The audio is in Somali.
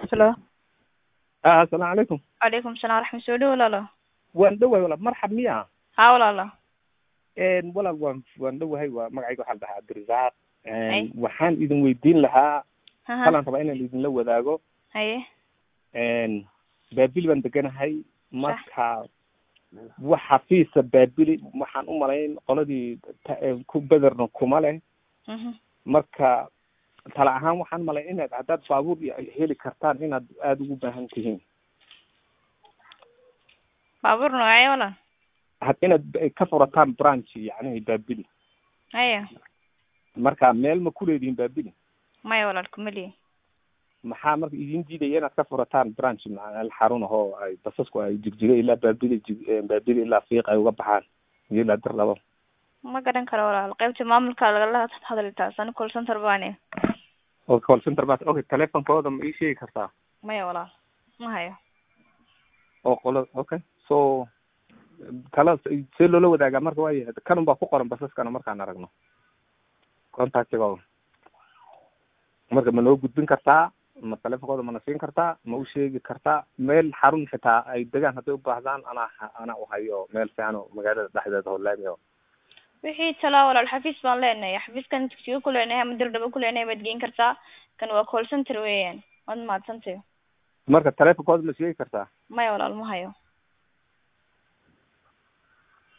Hello. ah asalaamu calaykum Calaykum salaam waraxmat soo dhow walaalo. waan dhowahay walaal marxab miya Haa walaalo. Een, walaal waan waan dhowahay waa magacayga waxaa la dhahaa cabdirasaaq Een, Ay. waxaan idin weydiin lahaa Haha. halaan rabaa inaan idinla wadaago Haye. Een, baabili baan deganahay marka wax xafiisa baabili waxaan u malayn qoladii ta- ee ku bederna kuma leh Mhm. marka tala ahaan waxaan malayn inaad haddaad baabuur iyo ay heli kartaan inaad aada ugu baahan tihiin Baabuur noocee walaal? had inaad b- ka furataan branch yacni baabili Haye. marka meel ma ku leedihiin baabili Maya walaal kuma lihi. maxaa marka idin diidaya inaad ka furataan branch macnaa xarun ahoo ay basasku ay jigjiga ilaa baabili jig eh, baabili ilaa fiiq ay uga baxaan iyo ilaa dir labo Ma garan karo walaal. Qaybta maamulka lagala hadli taas ani call center baane. oo call center baa okay telefonkooda ma ii sheegi kartaa Maya walaal. Ma hayo. oo qolo okay so kala see loola wadaagaa marka waayahay kanun baa ku qoran basaskana markaan aragno contactigooda marka ma noo gudbin kartaa ma telefonkooda mana siin kartaa ma u sheegi kartaa meel xarun xitaa ay degaan hadday u baahdaan anaa anaa u hayo meel fiican oo magaalada dhexdeeda oo laami oo Wixii talaa walaal xafiis baan leenahay. Xafiiskan dugsiga ku leenahay ama dirdhaba ku leenahay baad geyn kartaa. Kan waa call center weeyaan. Waad mahadsantahay. marka telefonkooda ma sheegi kartaa Maya walaal ma hayo.